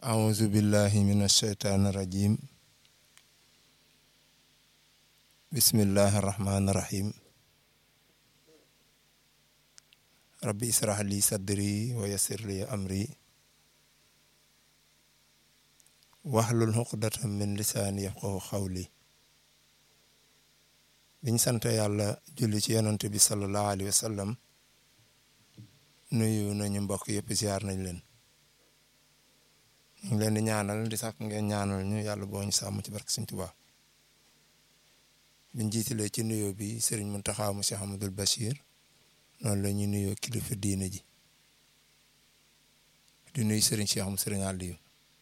أعوذ بالله من الشيطان الرجيم بسم الله الرحمن الرحيم ربي اسرح لي صدري ويسر لي أمري واحلل عقدة من لساني يفقهوا قولي biñ sant yàlla julli ci yonent bi sallallahu alayhi wa sallam nuyu nañu mbokk yëpp ziar nañ leen ñu ngi leen di ñaanal di sàkk ngeen ñaanal ñu yàlla boo ñu sàmm ci barke Sëñ Tuubaa biñ jiitalee ci nuyoo bi sëriñ Muntaxa mu Cheikh Amadul Bachir noonu la ñuy nuyoo kilifa diine ji di nuyu sëriñ Cheikh mu sëriñ Aliou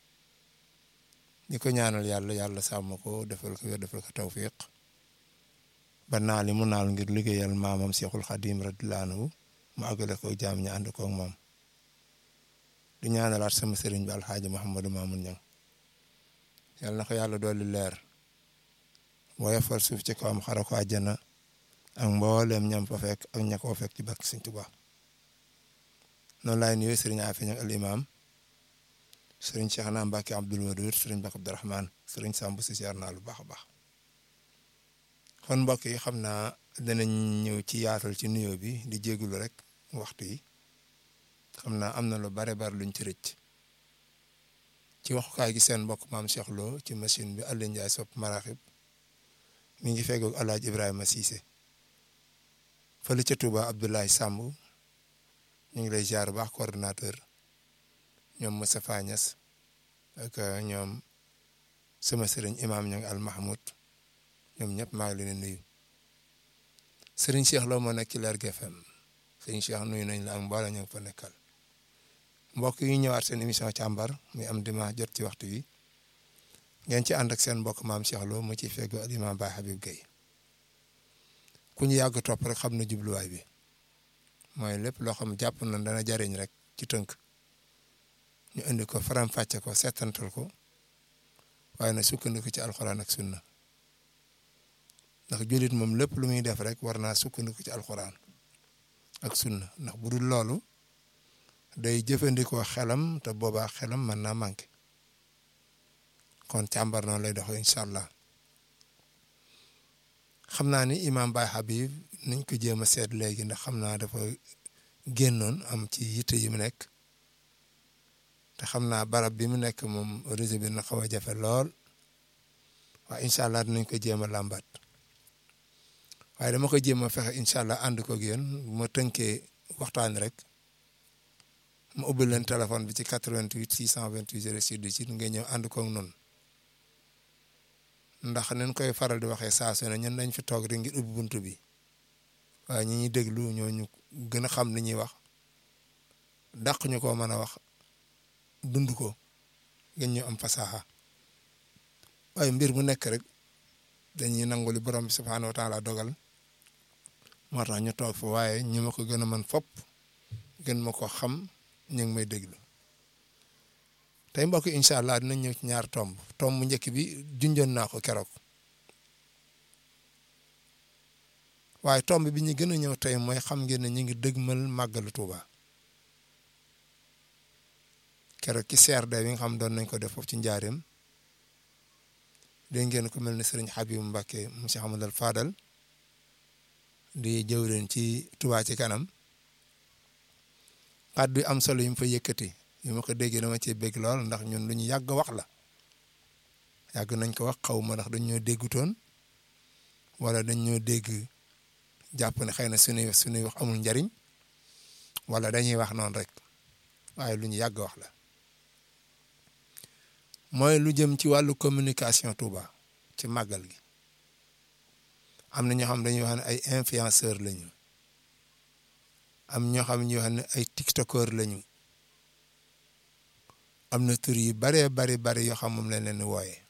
di ko ñaanal yàlla yàlla sàmm ko defal ko wér defal ko tawfiq ba naal li mu naal ngir liggéeyal maamam Cheikhul Khadim radiyallahu anhu mu àggale ko jaam ñi ànd koog moom di ñaanalaat sama sëriñ bi alxaaji Mouhamadou Mamoun Niang yal na ko yàlla dolli leer woyofal suuf ci kawam xara ko àjjana ak mbooleem ñam fa fekk ak ña koo fekk ci barke Sëriñ Tuubaa noonu laay nuyoo sëriñ Afi Niang al imam sëriñ Cheikh naa Mbacke Abdoul Wadoud sëriñ Mbacke Abdourahmane sëriñ Samb si siyaar naa lu baax a baax kon mbokk yi xam naa danañ ñëw ci yaatal ci nuyoo bi di jégalu rek waxtu yi xam naa am na lu bare bare luñ ci rëcc ci waxukaay gi seen mbokk maam Cheikh Lo ci machine bi Aliou Ndiaye sopp maraxib mi ngi feggoog alaaj Ibrahima Cissé fële ca Touba Abdoulaye Samb ñu ngi lay ziar baax coordonnateur ñoom Moustapha Niass ak ñoom sama sëriñ imam ñoo ngi al Mahmoud ñoom ñëpp maa ngi leen di nuyu sëriñ Cheikh Lo moo nekk ci Lergui FM sëriñ Cheikh nuyu nañ la ak mbooloo ñu ngi fa nekkal mbokk yi ñëwaat seen émission càmbar muy am dimanche jot ci waxtu wi ngeen ci ànd ak seen mbokk maam Cheikh Lo mu ciy feggo ak imam Baye Habib Gueye ku ñu yàgg topp rek xam na jubluwaay bi mooy lépp loo xam jàpp na dana jariñ rek ci tënk ñu indi ko faram fàcce ko settantal ko waaye na sukkandiku ci alxuraan ak sunna ndax jullit moom lépp lu muy def rek war naa sukkandiku ci alxuraan ak sunna ndax bu dul loolu day jëfandikoo xelam te boobaa xelam mën naa manqué kon càmbar noonu lay doxee incha allah xam naa ni imam Baye Habib niñ ko jéem a seet léegi ndax xam naa dafa génnoon am ci yitte yi mu nekk te xam naa barab bi mu nekk moom réseau bi na xaw a jafe lool waaye incha allah dinañ ko jéem a làmbaat waaye dama ko jéem a fexe incha allah ànd ko ak yéen bu ma tënkee waxtaan rek ma ubbi leen téléphone bi ci 88 628 06 18 ngay ñëw ànd ko ak noonu ndax nañ koy faral di waxee saa su ne ñun dañ fi toog rek ngir ubbi buntu bi waaye ñi ñuy déglu ñoo ñu gën a xam li ñuy wax dàq ñu ko mën a wax dund ko ngeen ñu am fasaxa waaye mbir mu nekk rek dañuy nangu li borom bi subhaanahu wa taala dogal moo tax ñu toog fa waaye ñu ma ko gën a mën fopp gën ma ko xam ñu ngi may déglu tey mbokk incha allah dinañ ñëw ci ñaar tomb tomb njëkk bi junjoon naa ko keroog waaye tomb bi ñu gën a ñëw tey mooy xam ngeen ne ñu ngi dëgmal màggalu Tuuba keroog ci CRD bi nga xam doon nañ ko def foofu ci njaareem dégg ngeen ko mel ne sëriñ Habib Mbacke monsieur Hamadal Fadal di jëwleen ci Touba ci kanam kàddu am solo yi mu fa yëkkati yi ma ko déggee dama cee bégg lool ndax ñun lu ñu yàgg wax la yàgg nañ ko wax xaw ma ndax dañ ñoo déggutoon wala dañ ñoo dégg jàpp ne xëy na suñuy suñuy wax amul njariñ wala dañuy wax noonu rek waaye lu ñu yàgg wax la mooy lu jëm ci wàllu communication Touba ci màggal gi am na ñoo xam dañuy wax ne ay influenceur lañu am ñoo xam ñuy wax ne ay tiktokeur lañu am na tur yi baree bari bari yoo xam moom lañ leen wooye